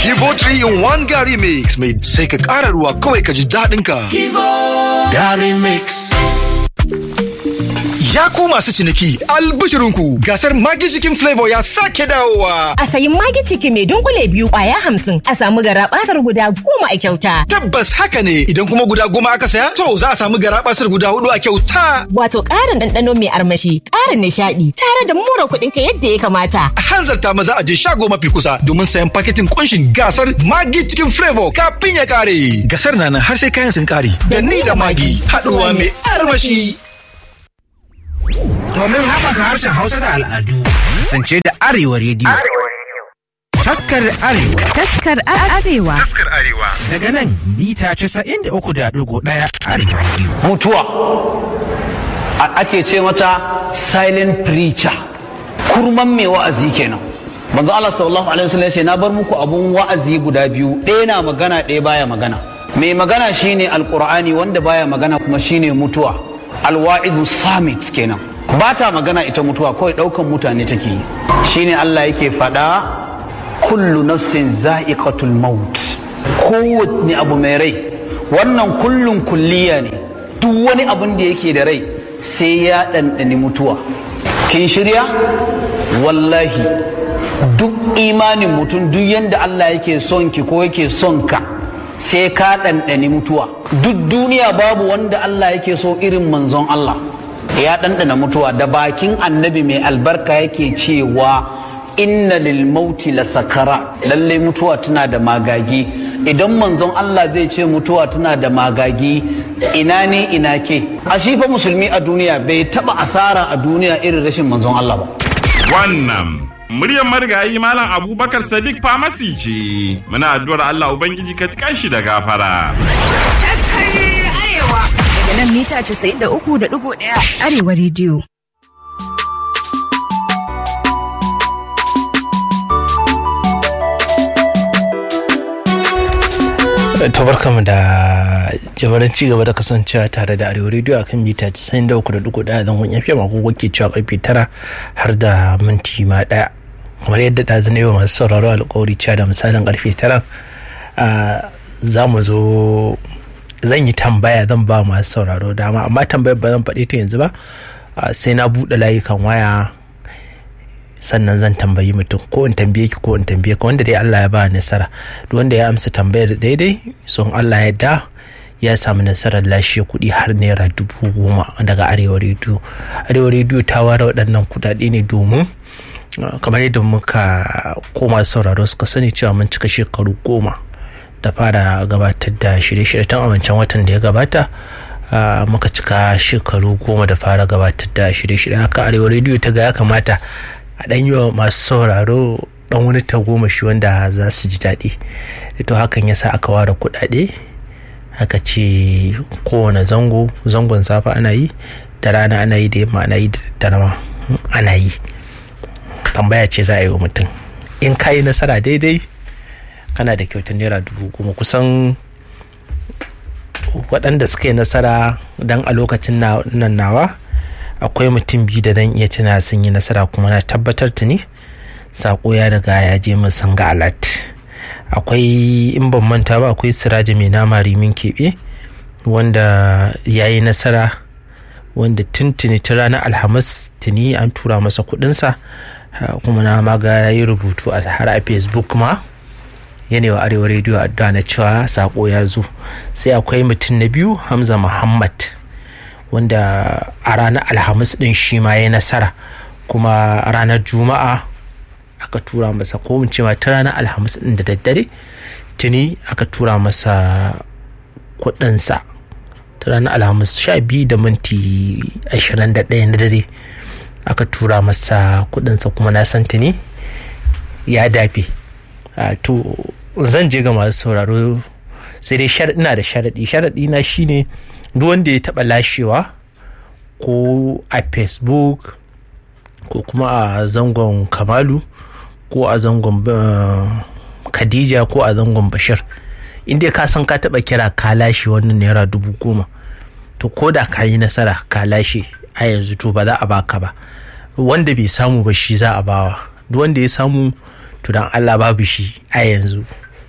Kivo 3 in 1 Gary Mix mai sai ka ƙara ruwa kawai ka ji daɗin ka. Gary Mix. Ya ku masu ciniki albishirinku gasar Magi Chicken Flavor ya sake dawowa. A sayi magi ciki mai dunkule biyu kwaya hamsin a samu garabasar guda goma a kyauta. Tabbas haka ne idan kuma guda goma aka saya to za a samu garabasar guda hudu a kyauta. Wato ƙarin ɗanɗano mai armashi, ƙarin nishaɗi, tare da mura kuɗin ka yadda ya kamata. A hanzarta maza a je shago mafi kusa domin sayan paketin kunshin gasar Magi Chicken Flavor kafin ya kare. Gasar na nan har sai kayan sun kare. Da ni da Magi haɗuwa mai armashi. Domin haɓaka harshen Hausa da al'adu, kasance da Arewa rediyo. Taskar Arewa Taskar Arewa. daga nan mita 93.1 Arewa rediyo. mutuwa A- ake ce mata silent preacher kurman mai wa'azi kenan manzo Allah sallallahu alaihi wasallam ya ce na bar muku abun wa'azi guda biyu ɗaya na magana ɗaya baya magana mai magana shine alqur'ani wanda baya magana kuma shine mutuwa alwa'idu samit kenan ba ta magana ita mutuwa kawai ɗaukan mutane take yi shine Allah yake faɗa kullu nafsin za'iqatul maut kowanne abu mai rai wannan kullun kulliya ne duk wani abun da yake da rai sai ya ɗanɗani mutuwa kin shirya wallahi duk imanin mutum duk yadda Allah yake son ki ko yake son ka sai ka ɗanɗani mutuwa duk duniya babu wanda Allah yake so irin manzon Allah ya ɗanɗana mutuwa da bakin annabi mai albarka yake cewa inna lil mauti la sakara lallai mutuwa tana da magagi idan manzon Allah zai ce mutuwa tana da magagi ina ne ina ke a shi fa musulmi a duniya bai taba asara a duniya irin rashin manzon Allah ba Wannan muryar marigayi Malam Abubakar Sadiq Famasi ce. Muna addu'ar Allah Ubangiji ka tikan shi da gafara. Daga nan mita 93.1 Arewa rediyo. to barkamu da jabarin ci gaba da kasancewa tare da arewa rediyo akan mita 93.1 zangon yafiya mako ke cewa karfe 9 har da minti ma daya kamar yadda da zane wa masu sauraro alkawari cewa da misalin karfe 9 za mu zo zan yi tambaya zan ba masu sauraro dama amma tambayar ba zan faɗi ta yanzu ba sai na buɗe layukan waya sannan zan tambayi mutum ko in tambaye ki ko in tambaye ka wanda dai Allah ya ba nasara duk wanda ya amsa tambayar daidai son Allah ya da ya samu nasarar lashe kuɗi har naira dubu goma daga arewa rediyo arewa rediyo ta ware waɗannan kuɗaɗe ne domin kamar yadda muka koma sauraro suka sani cewa mun cika shekaru goma da fara gabatar da shirye-shirye tun a wancan watan da ya gabata muka cika shekaru goma da fara gabatar da shirye-shirye haka arewa rediyo ta ga ya kamata a ɗan yi wa masu sauraro ɗan wani tagomashi wanda za su ji daɗi to hakan yasa aka ware kuɗaɗe aka ce kowane zango zangon safa ana yi da rana ana yi da yamma ana yi da dare ana yi tambaya ce za a yi wa mutum in ka yi nasara daidai kana da kyautar naira dubu goma kusan waɗanda suka yi nasara don a lokacin nan nawa akwai mutum biyu da zan iya tuna sun yi nasara kuma na tabbatar tuni sako ya riga ya je mun san ga alat akwai in ban manta ba akwai siraji mai nama rimin keɓe wanda ya yi nasara wanda tuntuni ta ranar alhamis tuni an tura masa kudinsa kuma na maga ya yi rubutu a har a facebook ma yanewa arewa rediyo addu'a na cewa sako ya zo sai akwai mutum na biyu hamza muhammad wanda a ranar alhamis din shi ma ya nasara kuma ranar juma'a aka tura masa ko mun ce ma ta ranar alhamis din da daddare tuni aka tura masa kudinsa ta ranar alhamis sha biyu da minti ashirin da ɗaya na dare aka tura masa kudinsa kuma na san tuni ya dafe to zan je ga masu sauraro sai dai ina da sharaɗi sharaɗi na shine duk wanda ya taɓa lashewa ko a facebook ko kuma a zangon kamalu ko a zangon khadija ko a zangon bashir inda ka san ka taɓa kira ka lashe wannan naira dubu goma to ko da ka yi nasara ka lashe a yanzu to ba za a baka ba wanda bai samu ba shi za a bawa duk wanda ya samu to dan allah babu shi a yanzu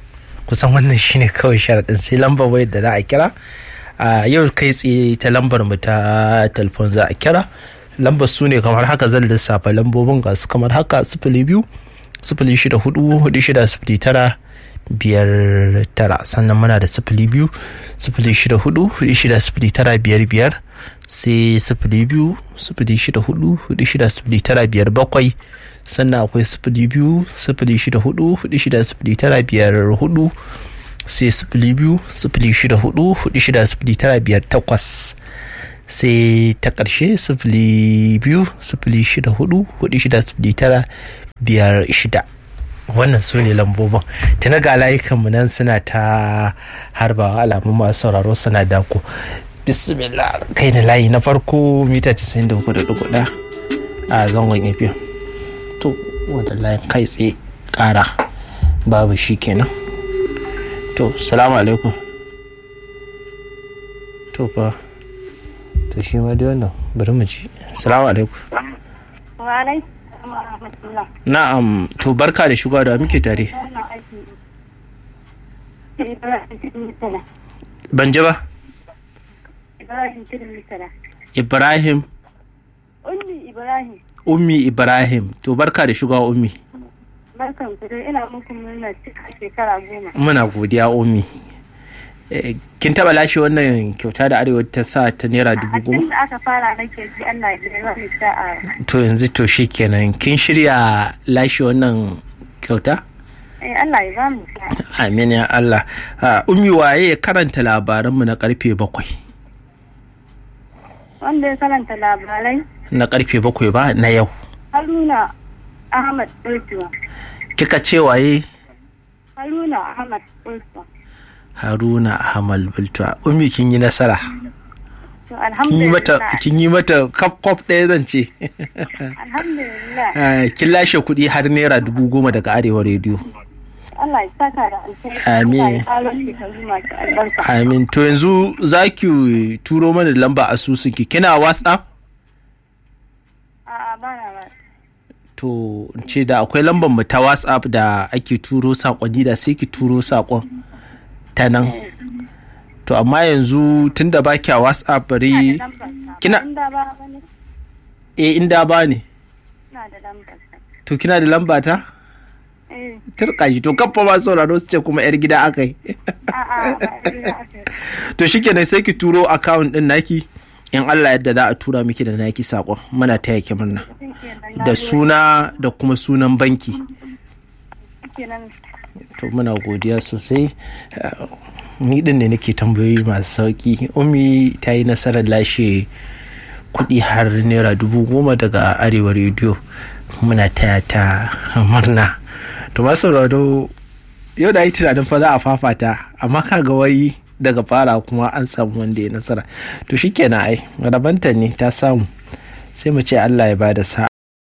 kusan wannan shine kawai sharaɗin sai lambar wayar da za a kira a yau kai tsaye ta lambar mu ta telefon za a kira lambar su ne kamar haka zan lissafa lambobin ga su kamar haka sifili biyu sifili shida hudu hudu shida sifili tara biyar tara sannan muna da sifili biyu sifili shida hudu hudu shida sifili tara biyar biyar sai sifili biyu sifili shida hudu hudu shida sifili tara biyar bakwai sannan akwai sifili biyu sifili shida hudu hudu shida sifili tara biyar hudu sai sifili biyu sifili shida hudu hudu shida sifili tara biyar takwas sai ta ƙarshe sifili biyu sifili shida hudu hudu shida sifili tara biyar shida wannan su ne lambobin tuna ga layukanmu nan suna ta harbawa alamun masu sauraro suna dako bismillah kai na layi na farko mita 93.1 a zangon efiya to wadda layin kai tsaye kara babu shi kenan to salamu alaikum to fa to shi ma dai wannan bari mu ji salamu alaikum na'am to barka da shigowa da muke tare ban ji ba ibrahim Ummi Ibrahim. ummi ibrahim to barka da shigowa ummi Barkan ku dai ina muku murna cika shekara goma. muna godiya ummi Eh, kin taba lashe wannan kyauta da arewa ta sa ta naira dubu A goma tun da aka fara nake ji Allah ya yi wani sa'a. to yanzu to shi kenan kin shirya lashe wannan kyauta Eh Allah ya ba mu sa'a. amin ya allah Ah, ummi waye ya karanta labaranmu na karfe bakwai Wanda ya karanta labarai na karfe bakwai ba na yau Haruna Ahmad Ultuwa. kika ce waye Haruna Ahmad Ultuwa. haruna ahmad bultuwa ummi kin yi nasara To kin yi mata alhamdulillah. kin yi mata kaf kaf ɗaya zan ce Alhamdulillah. Ah, kin lashe kuɗi har naira dubu goma daga arewa rediyo Allah ya saka da alheri. Amin. Allah ya ƙaro shekaru masu albarka. amin to yanzu za ki turo mana da lamba asusunki kina whatsapp A'a ba na ba. to in ce da akwai lambar mu ta whatsapp da ake turo sakonni da sai ki turo sakon ta nan to amma yanzu tunda ba kya whatsapp bari Lambar sa. Kina- Inda ba ba ne. eh inda ba ne Ina da lambar sa. to kina da lamba ta Eh. turka shi to kafa ma sauraro su ce kuma yar gida aka yi A'a ba ina aka. to shikenan sai ki turo account din naki in Allah yadda za a tura miki da naki sakon muna taya ki murna da suna da kuma sunan banki kenan to muna godiya sosai Uh, ni din ne nake tambayoyi masu sauki umi ta yi nasarar lashe kuɗi har naira dubu goma daga arewa rediyo muna taya ta murna to masu sauraro yau da yi tunanin fa za a fafata amma kaga wai daga fara kuma an samu wanda ya nasara to shikenan ai rabanta ne ta samu sai mu ce allah ya bada sa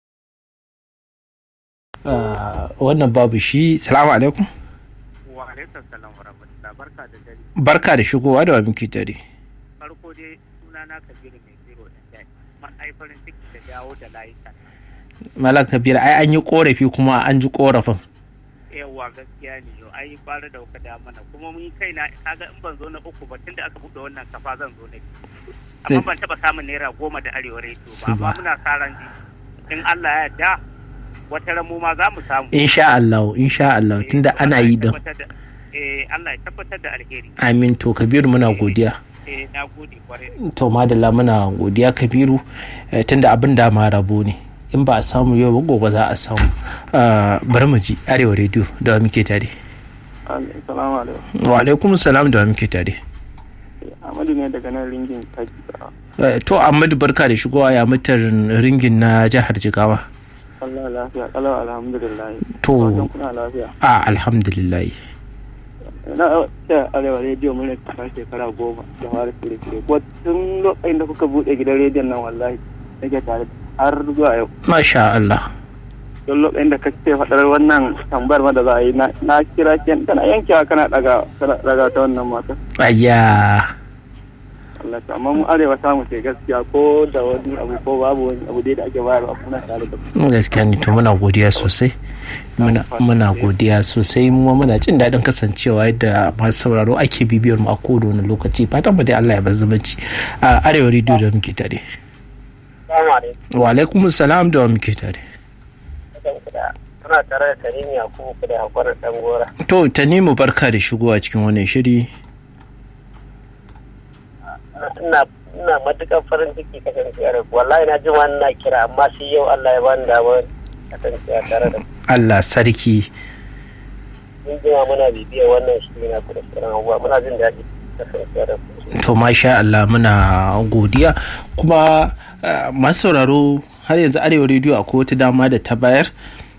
wannan babu shi salamu alaikum wa alaikum salam wa rahmatullah barka da dare barka da shigowa da wa muke tare farko dai suna na kabiru mai zero da dai man ai farin ciki da dawo da layuka malam kabir ai an yi korafi kuma an ji korafin yawa gaskiya ne yau ai fara da kuka da mana kuma mun kai na kaga in ban zo na uku ba tunda aka buɗe wannan kafa zan zo na biyu amma ban taɓa samun naira goma da arewa rediyo ba amma muna sa ran in Allah ya yarda wata ran mu ma za mu samu insha Allah insha Allah tunda ana yi din eh Allah ya tabbatar da alheri amin to kabiru muna godiya eh na gode kwarai to madalla muna godiya kabiru eh, tunda abin da ma rabo ne in ba a samu yau ba gobe za a samu Ah, bari mu ji arewa rediyo da wa muke tare Assalamu alaikum. wa alaikum salam da wa muke tare Amadu ne daga nan ringin kaji. Eh, to Ahmadu barka da shigowa ya mutar ringin na jihar Jigawa Allah lafiya, kalau alhamdulillah. To. Fatan kuna lafiya. a alhamdulillah Na ce arewa rediyo mun ta shekara goma da fara shirye-shirye. Ko tun lokacin da kuka buɗe gidan rediyon nan wallahi nake tare har zuwa yau. masha Allah Don lokacin da kake faɗar wannan tambayar ma da za a yi na- na kira ki kana yankewa kana ɗaga kana ɗaga ta wannan mata. ayya Allah ta amma mu arewa samu ce gaskiya ko da wani abu ko babu wani abu dai da ake bayarwa kuna tare da ku gaskiya ne to muna godiya sosai muna muna godiya sosai mu ma muna jin daɗin kasancewa yadda masu sauraro ake bibiyar mu a kowane wani lokaci fatan mu dai Allah ya bar zumunci a arewa rediyo da muke tare Assalamu alaikum. wa alaikum salam da wa muke tare Kuna tare da Karimi Yakubu ku da hakurin dan gora. to tanimu barka da shigowa cikin wannan shiri Ina ina matukar farin ciki kasancewa da ku. Wallahi na ji wani na kira amma shi yau Allah ya bani damar kasancewa tare da ku. Allah sarki Mun jima muna bibiyar wannan shiri na ku da sauran abubuwa muna jin daɗi kasancewa da ku. to masha Allah muna godiya kuma uh, masu sauraro har yanzu arewa rediyo akwai wata dama da ta bayar